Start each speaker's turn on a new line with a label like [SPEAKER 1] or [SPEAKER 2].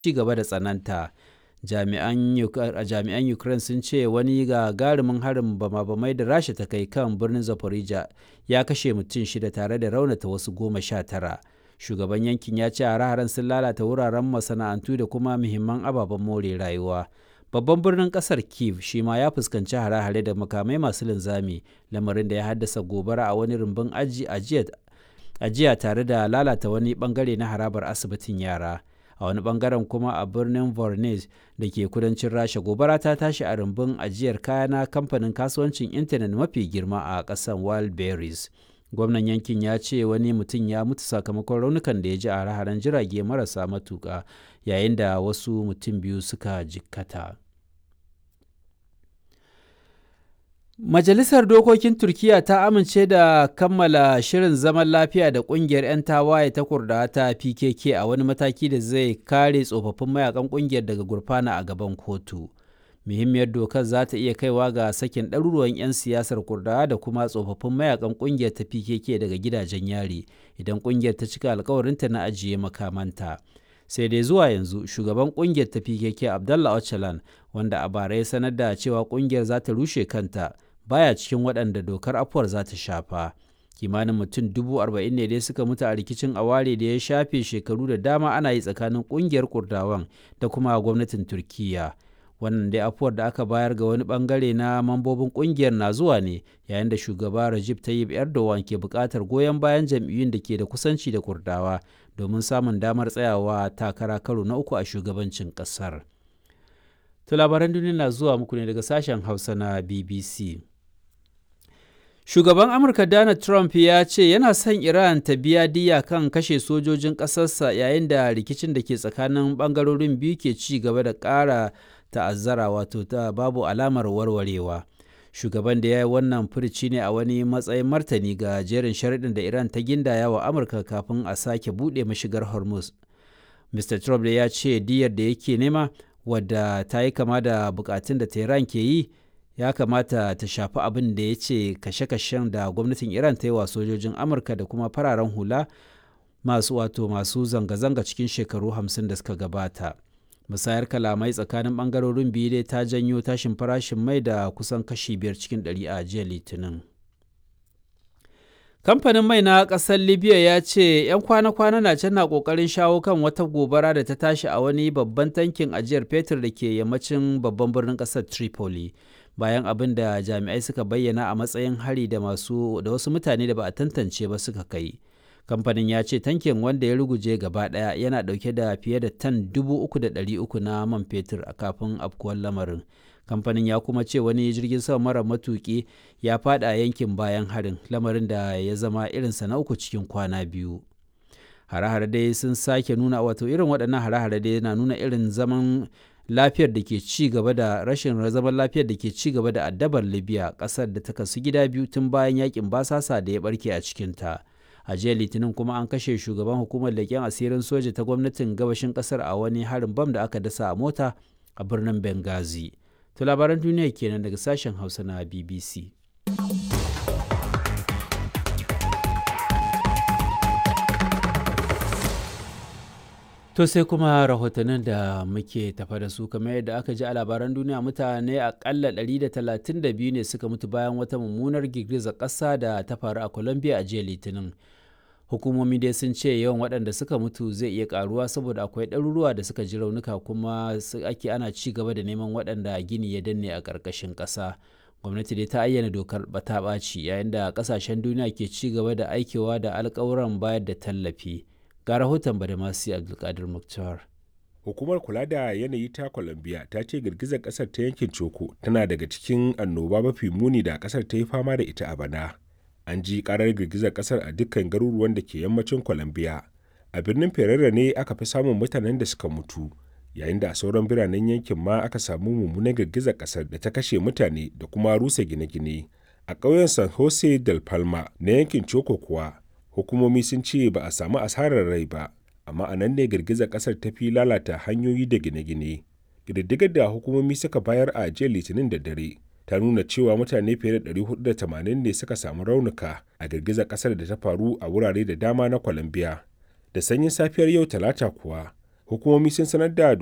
[SPEAKER 1] ci gaba da tsananta. Jami'an Ukraine sun ce wani gagarumin harin bama-bamai da Rasha ta kai kan birnin Zaporizhia ya kashe mutum shida tare da raunata wasu goma sha tara. Shugaban yankin ya ce hare-haren sun lalata wuraren masana'antu da kuma muhimman ababen more rayuwa. Babban birnin kasar Kiev shi ma ya fuskanci hare-hare da makamai masu linzami, lamarin da ya haddasa gobara a wani rumbun ajiya tare da lalata wani bangare na harabar asibitin yara. A wani bangaren kuma a birnin Voronezh da ke kudancin Rasha gobara ta tashi a rumbun ajiyar kaya na kamfanin kasuwancin intanet mafi girma a ƙasar Wildberries. Gwamnan yankin ya ce wani mutum ya mutu sakamakon raunukan da ya ji a hare-haren jirage marasa matuƙa yayin da wasu mutum biyu suka jikkata. Majalisar Dokokin Turkiyya ta amince da kammala shirin zaman lafiya da ƙungiyar 'yan tawaye ta Kurdawa ta PKK a wani mataki da zai kare tsofaffin mayakan ƙungiyar daga gurfana a gaban kotu. Muhimmiyar dokar za ta iya kaiwa ga sakin ɗaruruwan 'yan siyasar Kurdawa da kuma tsofaffin mayakan ƙungiyar ta PKK daga gidajen yari idan ƙungiyar ta cika alkawarinta na ajiye makamanta. sai dai zuwa yanzu shugaban kungiyar ta pkk abdallah öcalan wanda a bara ya sanar da cewa kungiyar za ta rushe kanta baya cikin waɗanda dokar afuwar za ta shafa kimanin mutum dubu arba'in ne dai suka mutu a rikicin aware da ya shafe shekaru da dama ana yi tsakanin kungiyar kurdawan da kuma gwamnatin turkiya wannan dai afuwar da aka bayar ga wani bangare na mambobin kungiyar na zuwa ne yayin da shugaba Recep Tayyip Erdogan ke buƙatar goyon bayan jam'iyyun da ke da kusanci da kurdawa domin samun damar tsayawa takara karo na uku a shugabancin ƙasar. To labaran duniya na zuwa muku ne daga sashen Hausa na BBC. Shugaban Amurka Donald Trump ya ce yana son Iran ta biya diya kan kashe sojojin ƙasarsa yayin da rikicin da ke tsakanin ɓangarorin biyu ke ci gaba da ƙara ta'azzara wato ta babu alamar warwarewa. Shugaban da ya yi wannan furici ne a wani matsayin martani ga jerin sharaɗin da Iran ta gindaya wa Amurka kafin a sake buɗe mashigar Hormuz. Mr. Trump ya ce diyar da yake nema wadda ta yi kama da bukatun da Tehran ke yi ya kamata ta shafi abin da ya ce kashe-kashen da gwamnatin Iran ta yi wa sojojin Amurka da kuma fararen hula masu wato masu zanga-zanga cikin shekaru hamsin da suka gabata. musayar kalamai tsakanin bangarorin biyu dai ta janyo tashin farashin mai da kusan kashi biyar cikin ɗari a jiya litinin kamfanin mai na ƙasar libya ya ce 'yan kwana-kwana na can na ƙoƙarin shawo kan wata gobara da ta tashi a wani babban tankin ajiyar fetur da ke yammacin babban birnin ƙasar tripoli bayan abin da jami'ai suka bayyana a matsayin hari da masu da wasu mutane da ba a tantance ba suka kai kamfanin ya ce tankin wanda ya ruguje gaba daya yana dauke da fiye da tan 3,300 na man fetur a kafin afkuwar lamarin kamfanin ya kuma ce wani jirgin sama mara matuki ya fada a yankin bayan harin lamarin da ya zama irinsa na uku cikin kwana biyu hare-hare dai sun sake nuna wato irin waɗannan hare-hare dai na nuna irin zaman lafiyar da ke ci gaba da rashin zaman lafiyar da ke ci gaba da addabar libya ƙasar da ta kasu gida biyu tun bayan yakin basasa da ya barke a cikinta. a jiya litinin kuma an kashe shugaban hukumar leƙen asirin soja ta gwamnatin gabashin ƙasar a wani harin bam da aka dasa a mota a birnin benghazi to labaran duniya kenan daga sashen hausa na bbc To sai kuma rahotannin da muke tafa da su kamar yadda aka ji a labaran duniya mutane akalla 132 ne suka mutu bayan wata mummunar girgizar ƙasa da ta faru a Colombia a jiya Litinin. Hukumomi dai sun ce yawan waɗanda suka mutu zai iya ƙaruwa saboda akwai ɗaruruwa da suka ji raunuka kuma ake ana ci gaba da neman waɗanda gini ya danne a ƙarƙashin ƙasa. Gwamnati dai ta ayyana dokar bata ɓaci yayin da ƙasashen duniya ke ci gaba da aikewa da alƙawuran bayar da tallafi. ga rahoton badamasi abdulkadir muktar
[SPEAKER 2] hukumar kula da yanayi ta colombia ta ce girgizar kasar ta yankin coko tana daga cikin annoba mafi muni da kasar ta yi fama da ita a bana an ji karar girgizar kasar a dukkan garuruwan da ke yammacin colombia a birnin ferrera ne aka fi samun mutanen da suka mutu yayin da a sauran biranen yankin ma aka samu mummunan girgizar kasar da ta kashe mutane da kuma rusa gine-gine a ƙauyen san jose del palma na yankin coko kuwa hukumomi sun ce ba a samu asarar rai ba amma a nan ne girgizar kasar ta fi lalata hanyoyi da gine-gine ƙididdigar da hukumomi suka bayar a jiya litinin da dare ta nuna cewa mutane fiye da 480 ne suka samu raunuka a girgizar kasar da ta faru a wurare da dama na colombia da sanyin safiyar yau talata kuwa hukumomi sun sanar da